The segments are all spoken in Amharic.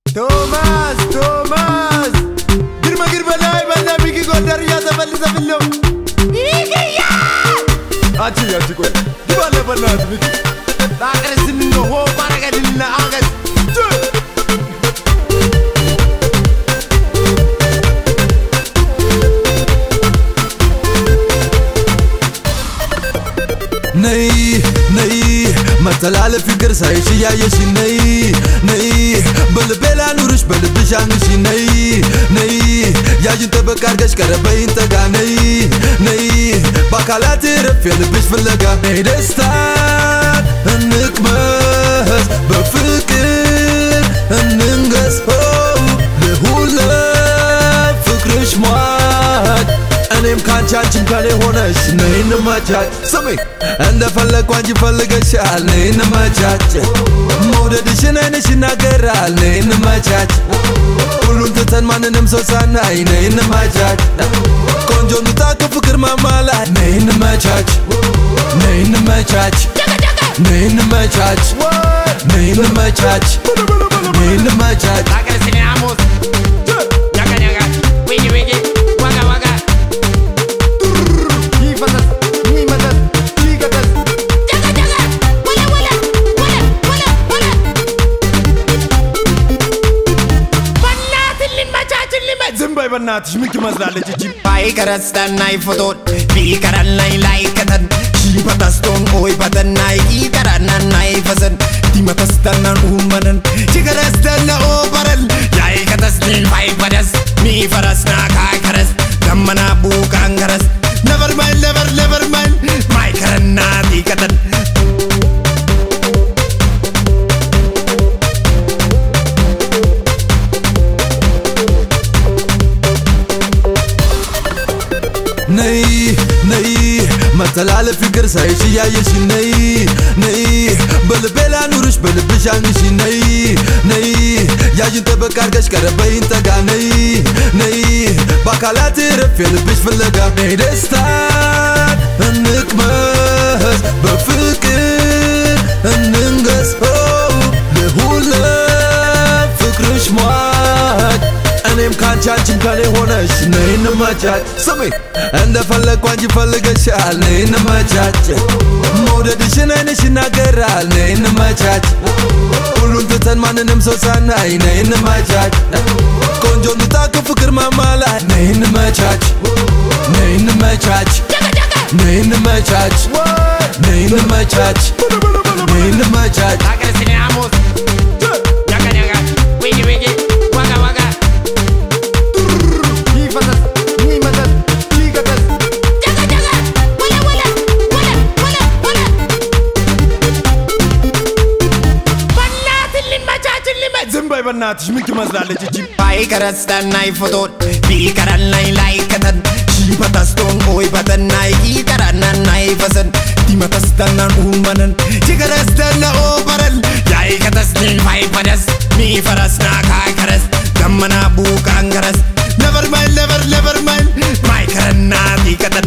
ቶማስ ቶማስ ግርመ ግርመ ላይ በና ቢቂ ጎንደር እያተፈልሰ ብለው አቺ አቺ ቆይ ግባለ በናት ቢቂ ላቅርስን ሆ ባረገድና አገዝ ነይ ነይ መተላለፍ ፍቅር ሳይሽ እያየሽ ነይ ነይ በልቤ ላኑርሽ በልብሽ አንግሽ ነይ ነይ ያዥን ጠበቅ አርገሽ ቀረበይን ጠጋ ነይ ነይ በአካላት ረፍ የልብሽ ፍለጋ ነይ ደስታን እንቅመስ በፍቅር እንንገስ ልሁን ፍቅርሽ ሟች እኔም ካንቺ አንቺም ከኔ ሆነሽ ነይ እንመቻች ስሚ እንደፈለግኩ አንቺ ፈልገሻል ነይ እንመቻች መውደድሽን አይንሽ ይናገራል ነይ እንመቻች ሁሉን ትተን ማንንም ሰው ሳናይ ነይ እንመቻች ቆንጆ ንጣ ከፍቅር ማማ ላይ ነይ እንመቻች ነይ እንመቻች ነይ እንመቻች ነይ እንመቻች ነይ እንመቻች ላቅርስን አሞስ ኛጋ ኛጋ ዊጊ ዊጊ ዋጋ ዋጋ ይፈተስ ይመተስ ይገተስ ዝም በይ በናትሽ ምን ትመስላለች እቺ ባይከረስተናይ ፎቶን ቢከረናይ ላይከተን ሺበተስቶን ኦይበተናይ ኢከረናናይ ፈሰን ዲመተስተናን ኡመነን ችከረስተነ ኦበረን ያይከተስኒን ባይበደስ ሚፈረስና ካይከረስ ገመና ቡቃንከረስ ነበር ማይል ነበር ነበር ማይል ማይከረና ዲከተን ነይ ነይ መተላለፍ ፍቅር ሳይሽ እያየሽ ነይ ነይ በልቤ ላኑርሽ በልብሽ አንግሽ ነይ ነይ ያዥን ጠበቅ አርገሽ ቀረበይን ጠጋ ነይ ነይ በአካላት ረፍ የልብሽ ፍለጋ ነይ ደስታን እንቅመስ በፍቅር እንንገስ ልሁን ፍቅርሽ ሟች እኔም ካንቺ አንቺም ከኔ ሆነሽ ነይ እንመቻች ስሚ እንደፈለግኩ አንቺ ፈልገሻል ነይ እንመቻች መውደድሽን አይንሽ ይናገራል ነይ እንመቻች ሁሉን ትተን ማንንም ሰው ሳናይ ነይ እንመቻች ቆንጆ ንጣ ከፍቅር ማማ ላይ ነይ እንመቻች ነይ እንመቻች ነይ እንመቻች ነይ እንመቻች ነይ እንመቻች ላቅርስን አሞስ ኛጋ ኛጋ ዊጊ ዊጊ ዋጋ ዋጋ ይፈተስ ይመተስ ይገተስ ዝም በይ በናትሽ ምን ትመስላለች እቺ ባይከረስተናይ ፎቶን ቢከረናይ ላይከተን ሺበተስቶን ኦይበተናይ ኢከረናናይ ፈሰን ዲመተስተናን ኡመነን ችከረስተነ ኦበረን ያይከተስኒን ባይበደስ ሚፈረስና ካይከረስ ገመና ቡቃንከረስ ነበር ማይል ነበር ነበር ማይል ማይከረና ዲከተን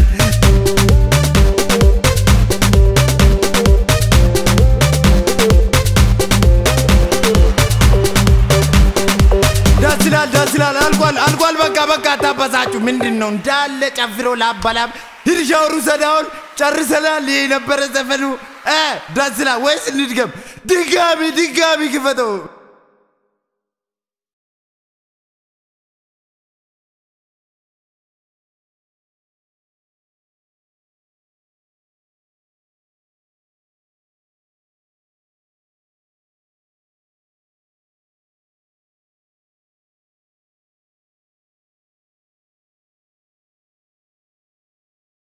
ደስ ይላል ደስ ይላል አልቋል አልቋል በቃ በቃ አታበሳችሁ ምንድን ነው እንዳለ ጨፍሮ ላባላብ ሂድ ሻወር ውሰዳውን ጨርሰናል ይሄ ነበረ ዘፈኑ እ ደስ ይላል ወይስ እንድገም ድጋሚ ድጋሚ ክፈተው